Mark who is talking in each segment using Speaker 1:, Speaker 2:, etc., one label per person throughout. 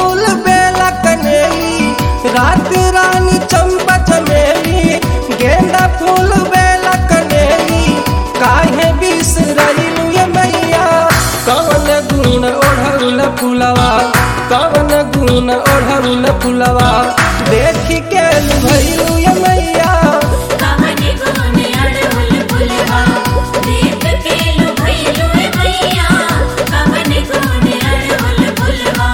Speaker 1: फूल बेला कनेली रात रानी चंपा चमेली गेंदा फूल बेला कनेली काहे बिसरइलू ये मैया कवन गुण ओढ़ौल फुलवा कवन गुण ओढ़ौल फुलवा देख के भइलू ये मैया
Speaker 2: कवने गुने अड़हुल फुलवा देख के लुभैलु मैया कवने गुने अड़हुल फुलवा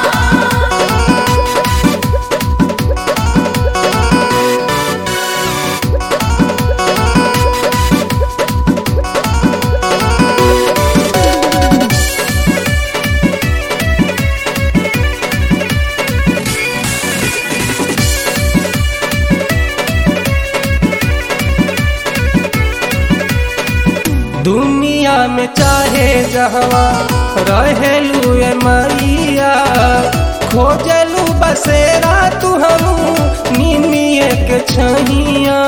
Speaker 1: दुनिया में चाहे जहवा रहेलू ए मैया खोजलू बसेरा तू हम निमिए के छहिया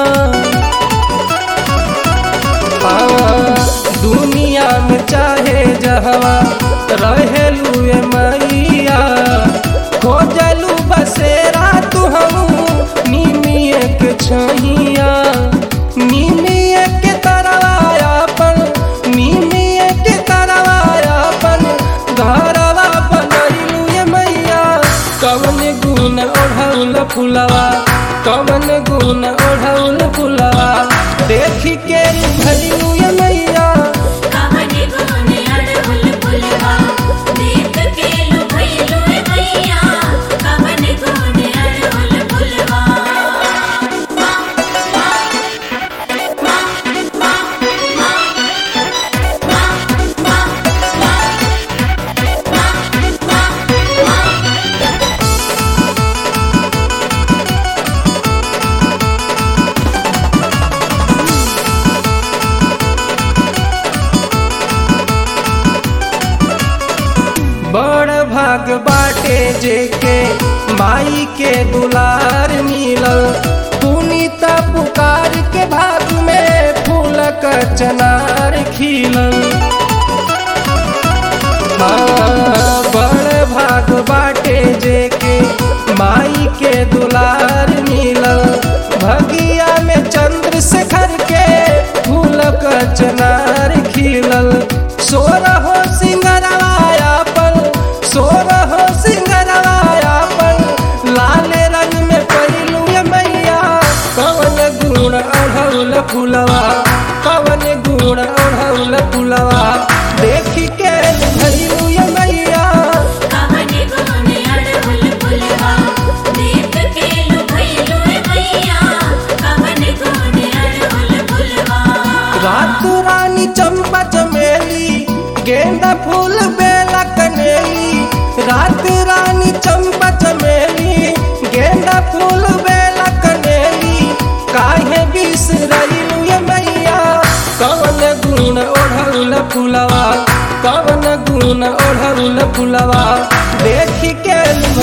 Speaker 1: हाँ, दुनिया में चाहे जहवा रहेलू ए मैया खोजलू बसेरा तू हम निमिए के छहिया निमिए के तरवायापन निमिए के तरवायापन घरवा बनैलू ये मैया कवन गुण ओढ़ौल फुलवा कवन गुण ओढ़ौल फुलवा देख के भैलू ये मैया
Speaker 2: कवने गुने अड़हुल फुलवा देख के लुभैलु मैया कवने गुने अड़हुल फुलवा
Speaker 1: बड़ भाग बाटे जेके माई के दुलार मिलल पुनीता पुकार के भाग में फूल क चनार खिलल हाँ, बड़ भाग बाटे जेके माई के दुलार मिलल भगिया में चंद्र शेखर के फूल क चनार खिलल सोर हो सिंगरवाया पल सोर हो सिंगरवाया पल लाल रंग में पैलू ये मैया कवन गुण अढ़ौल फुलवा कवन गुण अढ़ौल फुलवा देख के भैलू ये मैया
Speaker 2: कवने गुने अड़हुल फुलवा देख के लुभैलु मैया कवने गुने अड़हुल फुलवा
Speaker 1: रात रानी चंपा चमेली गेंदा फूल बेला कनेली रात रानी चंपा चमेली गेंदा फूल बेला कनेली काहे बिसरइलू ये मैया कवन गुण ओढ़ौल फुलवा कवन गुण ओढ़ौल फुलवा देख के